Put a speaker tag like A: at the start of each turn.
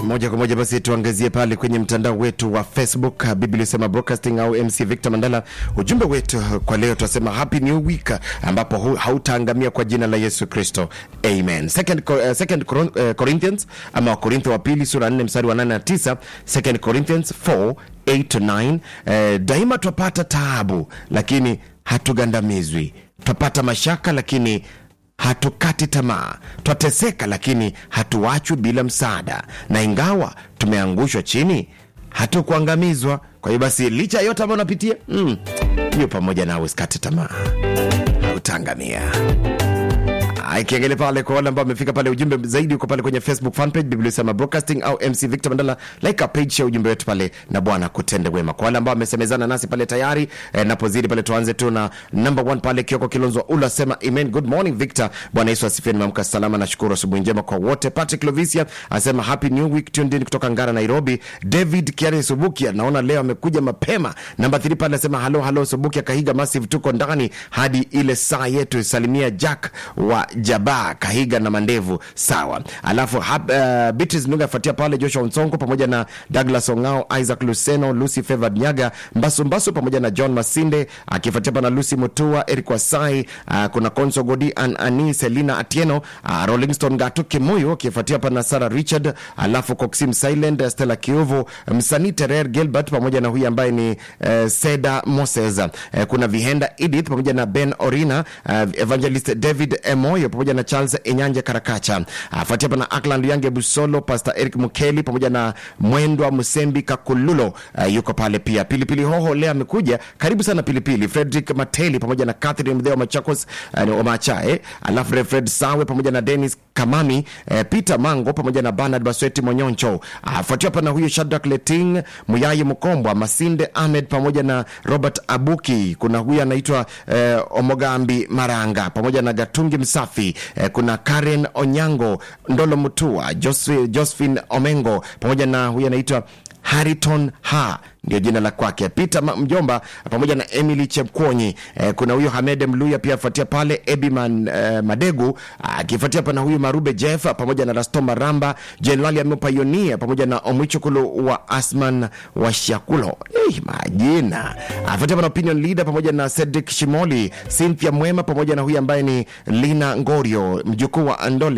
A: moja kwa moja basi tuangazie pale kwenye mtandao wetu wa facebook biblia sema broadcasting au mc victor mandala ujumbe wetu kwa leo tunasema happy new week ambapo hu- hautaangamia kwa jina la yesu kristo amen second, Co- uh, second Coron- uh, corinthians ama wakorintho wa pili sura 4 mstari wa 8 na 9 second corinthians 4 8 to 9 eh, daima twapata taabu lakini hatugandamizwi twapata mashaka lakini hatukati tamaa twateseka lakini hatuachwi bila msaada na ingawa tumeangushwa chini hatukuangamizwa kwa hiyo basi licha ya yote ambayo unapitia mm, yu pamoja nawe usikate tamaa hautaangamia Haya, kiengele pale kwa wale ambao wamefika pale ujumbe zaidi uko pale kwenye facebook fanpage biblia sema broadcasting au mc victor mandala like a page share ujumbe wetu pale na bwana kutende wema kwa wale ambao wamesemezana nasi pale tayari eh, napozidi pale tuanze tu na number one pale kioko kilonzo ula sema amen good morning victor bwana yesu asifiwe nimeamka salama nashukuru asubuhi njema kwa wote patrick lovisia asema happy new week tuned in kutoka ngara nairobi david kiare subukia naona leo amekuja mapema namba 3 pale anasema halo halo subukia kahiga massive tuko ndani hadi ile saa yetu salimia jack wa jaba kahiga na mandevu sawa alafu hap, uh, beatrice nuga afuatia pale joshua nsongo pamoja na douglas ongao isaac luceno lucy favored nyaga mbasu mbasu pamoja na john masinde akifuatia pana lucy mutua eric wasai uh, kuna konso godi an ani selina atieno uh, rollingstone gatu kimuyu akifuatia pana sara richard alafu coxim silent stella kiuvu msanii terer gilbert pamoja na huyu ambaye ni uh, seda moses uh, kuna vihenda edith pamoja na ben orina uh, evangelist david emoyo pamoja na charles enyanja karakacha afuatia pana akland yange busolo pastor eric mukeli pamoja na mwendwa msembi kakululo uh, yuko pale pia pilipili hoho leo amekuja karibu sana pilipili frederick mateli pamoja na catherine mdheo machakos uh, omachae alafu refred sawe pamoja na denis kamami eh, peter mango pamoja na bernard basweti monyoncho afuatia pana huyo shadrak leting muyayi mkombwa masinde ahmed pamoja na robert abuki kuna huyu anaitwa eh, omogambi maranga pamoja na gatungi msafi eh, kuna karen onyango ndolo mutua Joseph- josephine omengo pamoja na huyu anaitwa hariton ha ndio jina la kwake peter Ma- mjomba pamoja na emily chepkwonyi eh, kuna huyo hamed mluya pia afuatia pale ebiman eh, madegu akifuatia pana huyu marube jeff pamoja na rasto maramba jenerali amepayonia pamoja na omwichukulu wa asman wa shakulo eh, majina afuatia pana opinion leader pamoja na cedric shimoli cynthia mwema pamoja na huyu ambaye ni lina ngorio mjukuu wa andole